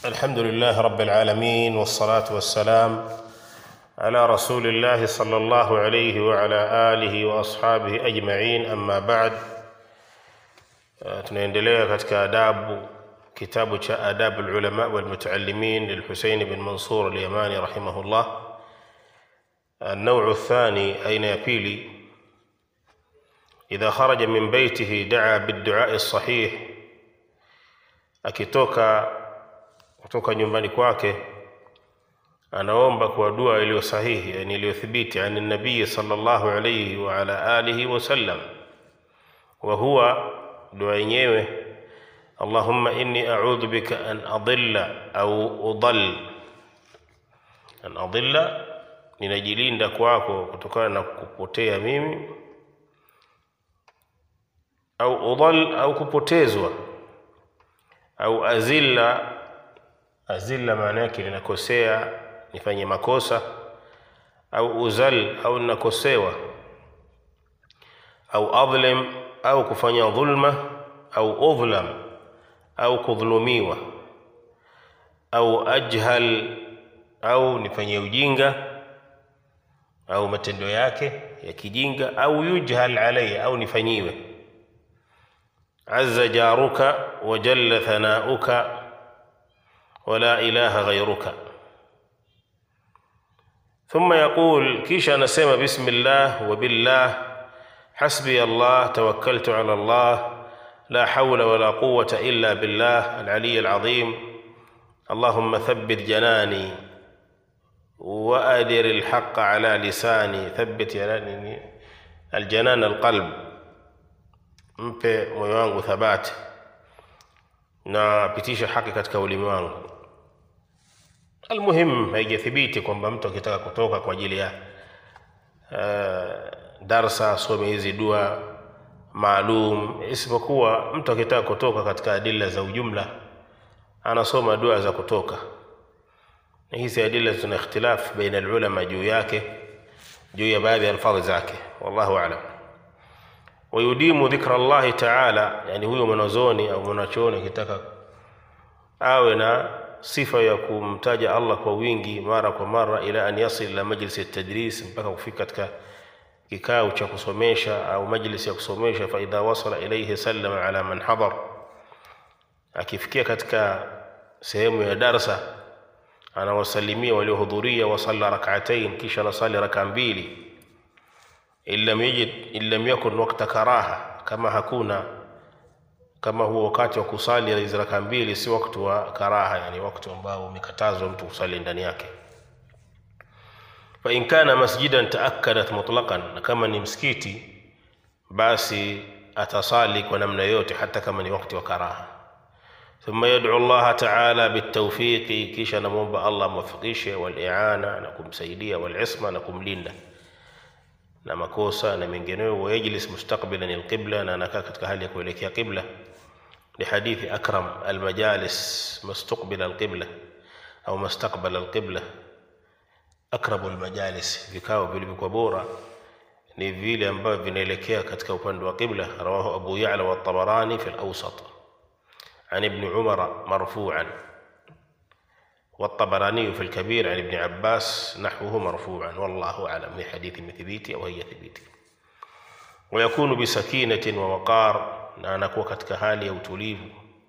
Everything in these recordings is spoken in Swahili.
الحمد لله رب العالمين والصلاة والسلام على رسول الله صلى الله عليه وعلى آله وأصحابه أجمعين أما بعد آه، tunaendelea katika adabu kitabu cha adabu ulama walmutaalimin lilhusein bin mansur alyamani rahimahullah النوع الثاني أين يبيلي إذا خرج من بيته دعا بالدعاء الصحيح akitoka kutoka nyumbani kwake anaomba kwa dua iliyo sahihi yani iliyothibiti ani nabii sallallahu alayhi wa ala alihi wasallam wa huwa dua yenyewe allahumma inni a'udhu bika an adilla au udall an adilla ninajilinda kwako kutokana na kupotea mimi au udall au kupotezwa au azilla azilla maana yake ninakosea nifanye makosa au uzal au ninakosewa au adlim au kufanya dhulma au udhlam au kudhulumiwa au ajhal au nifanye ujinga au matendo yake ya kijinga au yujhal alayya au nifanyiwe azza jaruka wa jalla thanauka ولا إله غيرك ثم يقول كيش أنا سيما بسم الله وبالله حسبي الله توكلت على الله لا حول ولا قوة إلا بالله العلي العظيم اللهم ثبت جناني وأدر الحق على لساني ثبت جناني الجنان القلب mpe moyo wangu thabati na pitisha haki katika ulimi wangu almuhim haijathibiti kwamba mtu akitaka kutoka kwa ajili ya uh, darsa asome hizi dua maalum isipokuwa mtu akitaka kutoka katika adila za ujumla anasoma dua za kutoka na hizi adila zina ikhtilaf baina alulama juu yake juu ya baadhi ya alfadhi zake wallahu alam wayudimu dhikra llahi taala yani huyo mwanazoni au mwanachuoni akitaka awe na sifa ya kumtaja allah kwa wingi mara kwa mara ila an yasil ila majlisi tadris mpaka kufika katika kikao cha kusomesha au majlisi ya kusomesha faidha wasala ilaihi sallama ala man hadar akifikia katika sehemu ya darsa anawasalimia waliohudhuria wasalla rakaatain kisha anasali raka mbili in lam yajid in lam yakun wakta karaha kama hakuna kama huo wakati wa kusali hizo raka mbili si wakati wa karaha yani wakati ambao umekatazwa mtu kusali ndani yake fa in kana masjidan taakkadat mutlaqan na kama ni msikiti basi atasali kwa namna yote hata kama ni wakati wa karaha ثم يدعو الله تعالى بالتوفيق كيش نمومب الله موفقيشه والإعانة نكم سيدية والعصمة نكم لنا na makosa na mengineyo wayajlis mustaqbilan alqibla na anakaa katika hali ya kuelekea qibla lihadithi akram almajalis mustaqbila alqibla au mustaqbala alqibla akrabu almajalis vikao vilivyokuwa bora ni vile ambavyo vinaelekea katika upande wa qibla rawahu abu ya'la wa tabarani fi alawsat عن ابن عمر مرفوعا والطبراني في الكبير عن ابن عباس نحوه مرفوعا والله أعلم من حديث مثبيتي أو هي ثبيتي ويكون بسكينة ووقار na anakuwa katika hali ya utulivu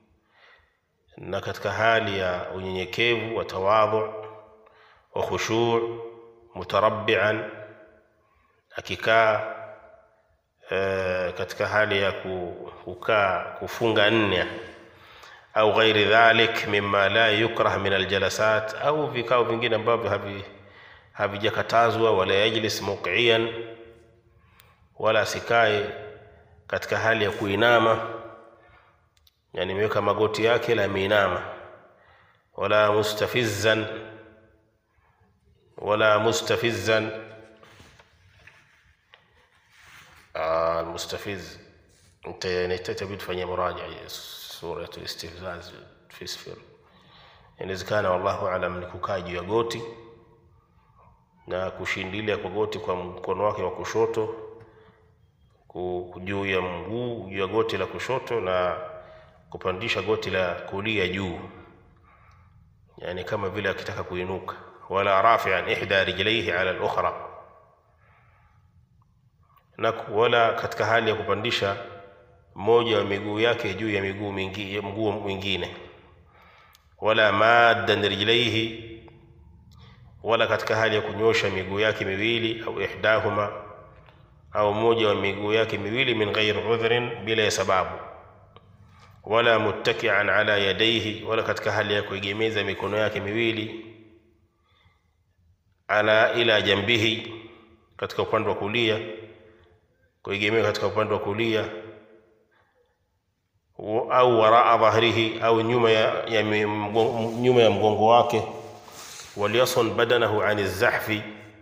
na katika hali ya unyenyekevu wa tawadhu wa khushu' mutarabbian akikaa e, katika hali ya kukaa kufunga nne au ghairi dhalik mimma la yukrah min aljalasat au vikao vingine ambavyo havi havijakatazwa wala yajlis muqiyan wala asikae katika hali ya kuinama yani imeweka magoti yake la ameinama wala mustafizzan wala mustafizzan المستفز انت نحتاج تفanyia muraja sura istihzaz fi sifir inawezekana wallahu alam ni kukaa juu ya goti na kushindilia kwa goti kwa mkono wake wa kushoto juu ya mguu juu ya goti la kushoto na kupandisha goti la kulia juu yani kama vile akitaka kuinuka wala rafian ihda rijlaihi ala al-ukhra na wala katika hali ya kupandisha moja wa miguu yake juu ya miguu mingi, mguu mwingine wala maddan rijlaihi wala katika hali ya kunyosha miguu yake miwili au ihdahuma au moja wa miguu yake miwili min ghairi udhrin bila ya sababu wala muttakian ala yadaihi wala katika hali ya kuegemeza mikono yake miwili ala ila jambihi katika upande wa kulia kuegemea katika upande wa kulia au waraa dhahrihi au nyuma ya, ya mgongo, nyuma ya mgongo wake waliyasun badanahu ani zahfi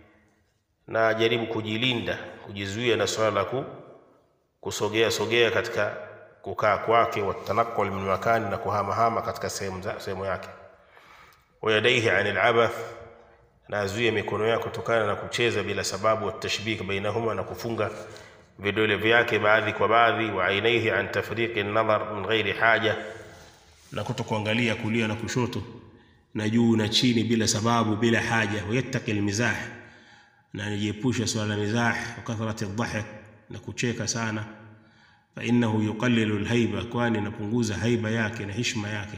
na ajaribu kujilinda kujizuia na swala la ku, kusogea sogea katika kukaa kwake watanaqul min makani na kuhamahama katika sehemu sehemu yake wayadaihi ani alabath na azuie mikono yake kutokana na kucheza bila sababu watashbik bainahuma na kufunga vidole vyake baadhi kwa baadhi wa ainaihi an tafriqi nadhar min ghairi haja na kutokuangalia kulia na kushoto na juu na chini bila sababu bila haja wayattaqi almizah na nijiepusha swala la mizah wa kathrati dhahik na kucheka sana fa innahu yuqallilu alhaiba kwani inapunguza haiba yake na heshima yake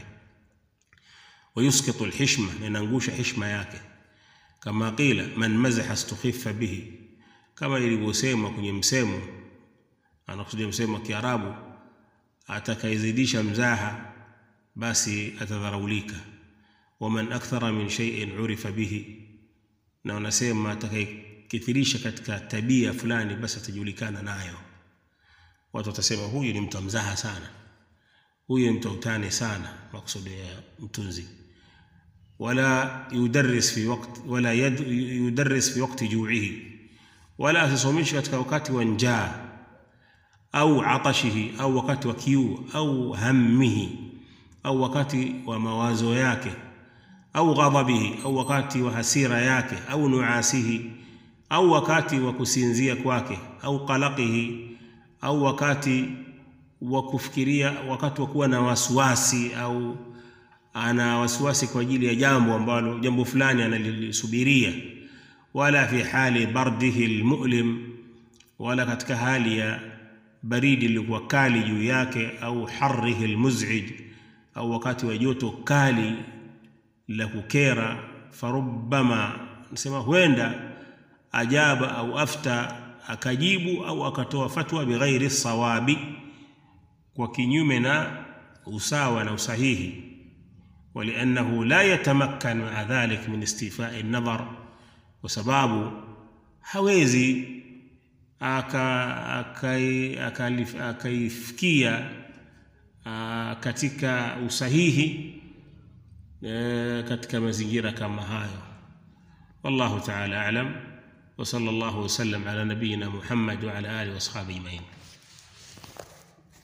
wayusqitu alhishma na inaangusha heshima yake kama qila man mazaha istukhiffa bihi kama ilivyosemwa kwenye msemo anakusudia msemo wa Kiarabu atakayezidisha mzaha basi atadharaulika waman akthara min shay'in urifa bihi na wanasema atakayekithirisha katika tabia fulani basi atajulikana nayo watu watasema huyu ni mtu mzaha sana huyu ni mtu utani sana maksudi ya mtunzi wala yudarris fi waqt wala yudarris fi waqti ju'ihi wala asisomishi katika wakati wa njaa au atashihi au wakati wa kiu au hammihi au wakati wa mawazo yake au ghadhabihi au wakati wa hasira yake au nuasihi au wakati wa kusinzia kwake au qalaqihi au wakati wa kufikiria wakati wa kuwa na wasiwasi au ana wasiwasi kwa ajili ya jambo ambalo jambo fulani analisubiria wala fi hali bardihi almu'lim wala katika hali ya baridi iliyokuwa kali juu yake au harrihi almuz'ij au wakati wa joto kali la kukera farubbama nasema huenda ajaba au afta akajibu au akatoa fatwa bighairi sawabi kwa kinyume na usawa na usahihi ولأنه لا يتمكن مع ذلك من استيفاء النظر وسباب hawezi akaifikia katika usahihi katika mazingira kama hayo wallahu taala alam wa sallallahu wasallam ala nabiyina muhammad wa ala alihi wasahbihi ajmain